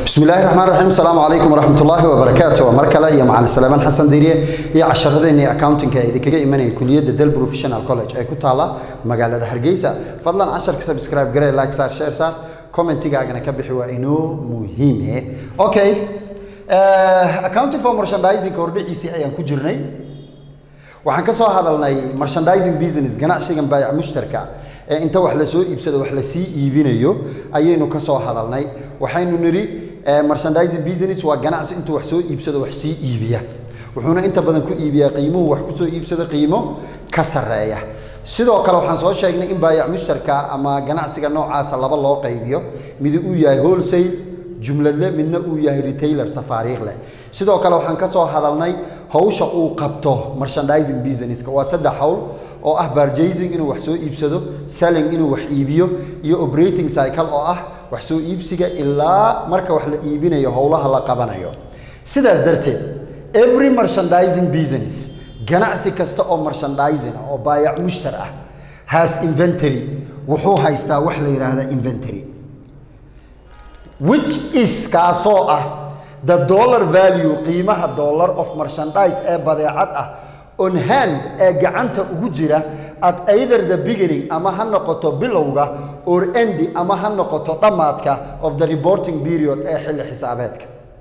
bismi illaahi raxmaan raxiim asalaamu calaykum waraxmat ullaahi wabarakaatu waa mar kale iyo macalin salaamaan xasan diiriye iyo casharadeenii accountingka ee idinkaga imanaya kuliyadda del professional college ee ku taala magaalada hargeysa fadlan casharka subscribe garee like saar share saar commentigaagana ka bixi waa inoo muhiime okay accounting for merchandising hordhiciisii ayaan ku jirnay waxaan ka soo hadalnay merchandising business ganacsigan baayac mushtarka ee inta wax la soo iibsado wax la sii iibinayo ayaynu ka soo hadalnay waxaynu nidhi merchandising business waa ganacsi intuu wax soo iibsado wax sii iibiya wuxuuna inta badan ku iibiyaa qiimuhu wax kusoo iibsado qiimo ka sarreeya sidoo kale waxaan soo sheegnay in baayac mushtarka ama ganacsiga noocaasa laba loo qaybiyo midi uu yahay wholesale jumladle midna uu yahay retailer tafaariikh leh sidoo kale waxaan ka soo hadalnay hawsha uu qabto merchandising businesska waa saddex hawl oo ah barjasing inuu wax soo iibsado selling inuu wax iibiyo iyo operating cycle oo ah wax soo iibsiga ilaa marka wax la iibinayo howlaha la qabanayo sidaas darteed every merchandising business ganacsi kasta oo merchandising oo baayac mushtar ah has inventory wuxuu haystaa wax la yidhaahda inventory which is kaasoo ah the dollar value qiimaha dollar of merchandise ee badeecad ah on hand ee gacanta ugu jira at either the beginning ama ha noqoto bilowga or endi ama ha noqoto dhammaadka of the reporting period ee xilli xisaabeedka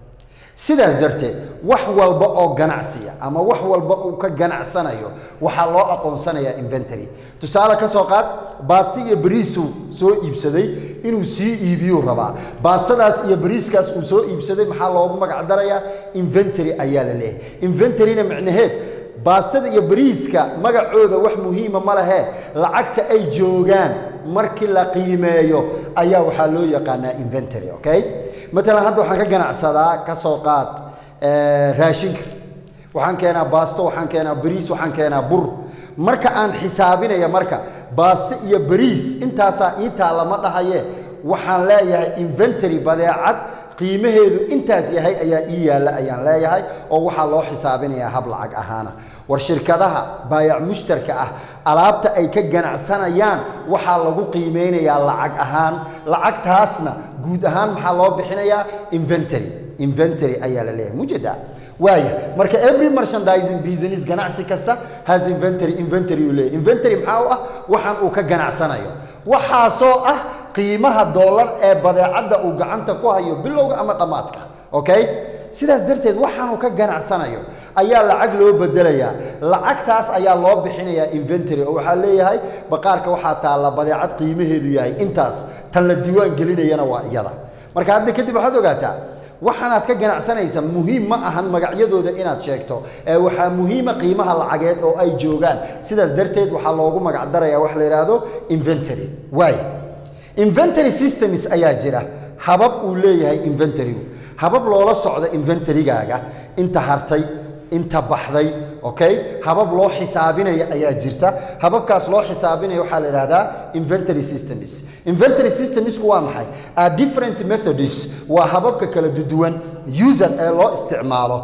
sidaas darteed wax walba oo ganacsiya ama wax walba uu ka ganacsanayo waxaa loo aqoonsanayaa inventory tusaale ka soo qaad baasti iyo bariisuu soo iibsaday inuu sii iibiyuu rabaa baastadaas iyo bariiskaas uu soo iibsaday maxaa loogu magac darayaa inventory ayaa la leeyahay inventoryna micnaheed baastada iyo bariiska magacooda wax muhiima ma lehe lacagta ay joogaan markii la qiimeeyo ayaa waxaa loo yaqaanaa inventory okay matalan hadda waxaan ka ganacsadaa ka soo qaad raashinka waxaan keenaa baasto waxaan keenaa bariis waxaan keenaa bur marka aan xisaabinaya marka baasto iyo bariis intaasaa ii taalla ma dhahaye waxaan leeyahay inventory badeecad qiimaheedu intaas yahay ayaa ii yaalla ayaan leeyahay oo waxaa loo xisaabinayaa hab lacag ahaana war shirkadaha baayac mushtarka ah alaabta ay ka ganacsanayaan waxaa lagu qiimeynayaa lacag ahaan lacagtaasna guud ahaan maxaa loo bixinayaa inventory inventory ayaa la leeyahay mujeda waaya marka every merchandising business ganacsi kasta has inventory inventory uu leeyahay inventory maxaa u ah waxaan uu ka ganacsanayo waxaasoo ah qiimaha dollar ee badeecadda uu gacanta ku hayo bilowga ama dhammaadka okay sidaas darteed waxaanuu ka ganacsanayo ayaa lacag loo bedelayaa lacagtaas ayaa loo bixinayaa inventory oo waxaa leeyahay baqaarka waxaa taalla badeecad qiimaheedu yahay intaas tan la diiwaan gelinayana waa iyada marka hadda kadib waxaad ogaataa waxaanaad ka ganacsanaysa muhiim ma ahan magacyadooda inaad sheegto ee waxaa muhiima qiimaha lacageed oo ay joogaan sidaas darteed waxaa loogu magac darayaa wax la yidhaahdo inventory waay inventory systems ayaa jira habab uu leeyahay inventorygu habab loola socda inventorygaaga inta hartay inta baxday okay habab loo xisaabinaya ayaa jirta hababkaas loo xisaabinaya waxaa la idhahdaa inventory systems inventory systemsku waa maxay are different methods waa hababka kala duwan user ee loo isticmaalo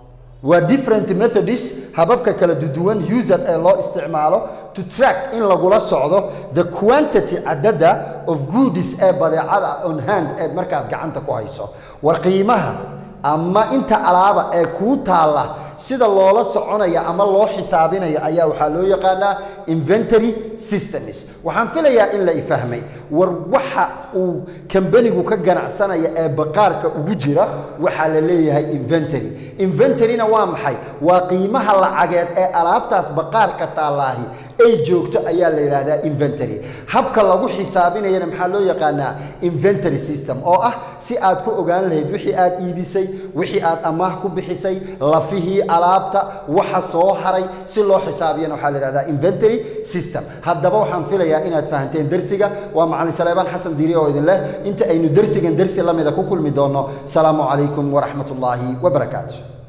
waa different methods hababka kala duwan user ee loo isticmaalo to track in lagula socdo the quantity cadada of goodies ee badeecada on hand eed markaas gacanta ku hayso war qiimaha ama inta alaaba ee kuu taalla sida loola soconaya ama loo xisaabinaya ayaa waxaa loo yaqaanaa inventory systems waxaan filayaa in la ifahmay war waxa uu kambanigu ka ganacsanaya ee baqaarka ugu jira waxaa la leeyahay inventory inventoryna waa maxay waa qiimaha lacageed ee alaabtaas baqaarka taallaahi ay joogto ayaa la yidhaahdaa inventory habka lagu xisaabinayana maxaa loo yaqaanaa inventory system oo ah si aad ku ogaan lahayd wixii aad iibisay wixii aad amaah ku bixisay lafihii alaabta waxa soo haray si loo xisaabiyana waxaa la yidhahdaa inventory system haddaba waxaan filayaa inaad fahanteen dersiga waa macalin saleebaan xasan diiri oo idin leh inta aynu dersigan dersi lamida ku kulmi doonno salaamu calaykum waraxmat ullaahi wabarakaatu